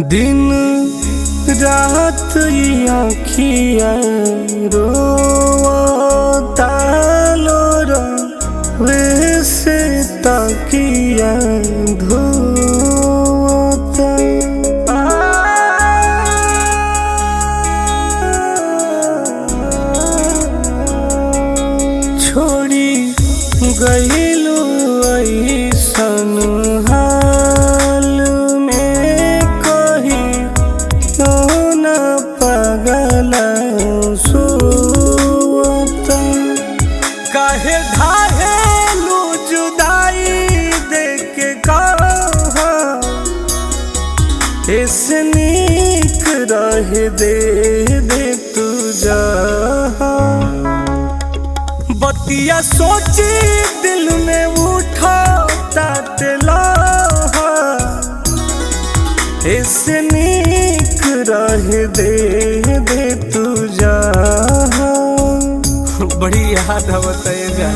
दिन रात ई आँखिया रोता लोर वैसे तकिया धोता छोड़ी गईलू ऐसन हाल में कही तो न पगल सोता काहे धाहेलू जुदाई देख कहा ऐसे नीक रह दे दे तू जा बतिया सोची दिल में उठा तला ऐसे नीक रह दे दे तू जा बड़ी याद आवत है जा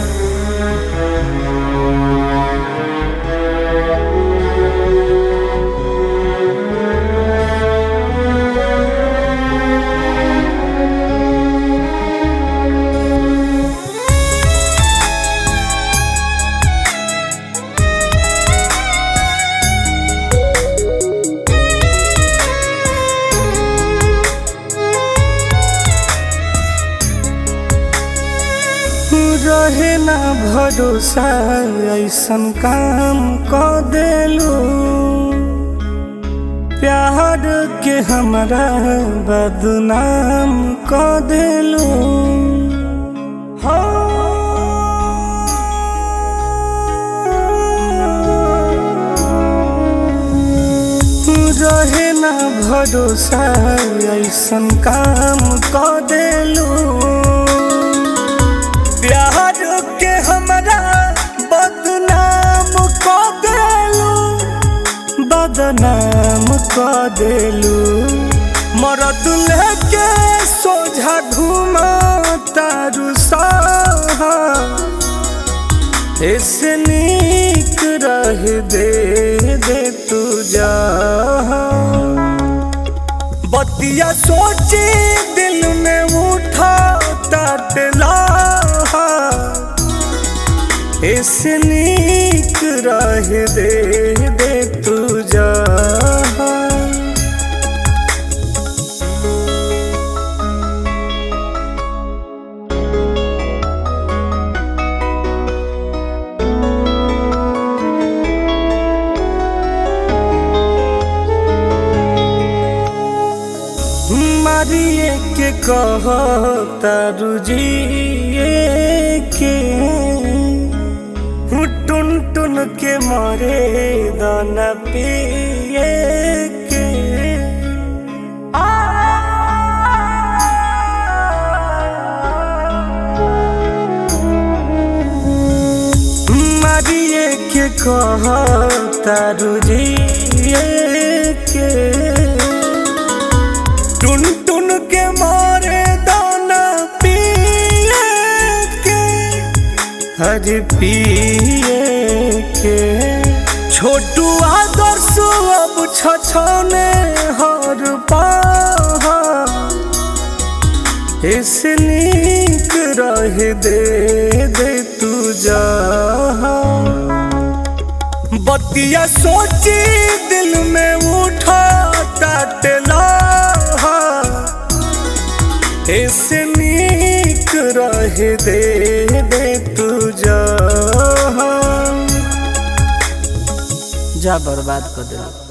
रहे ना भरोसा ऐसन काम क देलू प्यार के हमरा बदनाम क देलू रहे ना भरोसा ऐसन काम क देलू प्यार के हमरा बदनाम क देलू बदनाम क देलू मरद लेके सोझा घुमा तारू सहा ऐसे नीक रह दे दे तू जा बतिया सोची दिल में उठा तटला ऐसे नीक रह दे दे तू जा मारिए के कह तारू जिए के टुन टुन के मरे दाना पिए के मारिए के कह तारू जिए के टुन टुन के मारे दाना पिए के हर पिए के छोटू आदर्श अब छछने हर पहा ऐसे नीक रह दे दे तू जा बतिया सोची दिल में उठा तटला ऐसे नीक रह दे दे तू जा जा बर्बाद कर दिला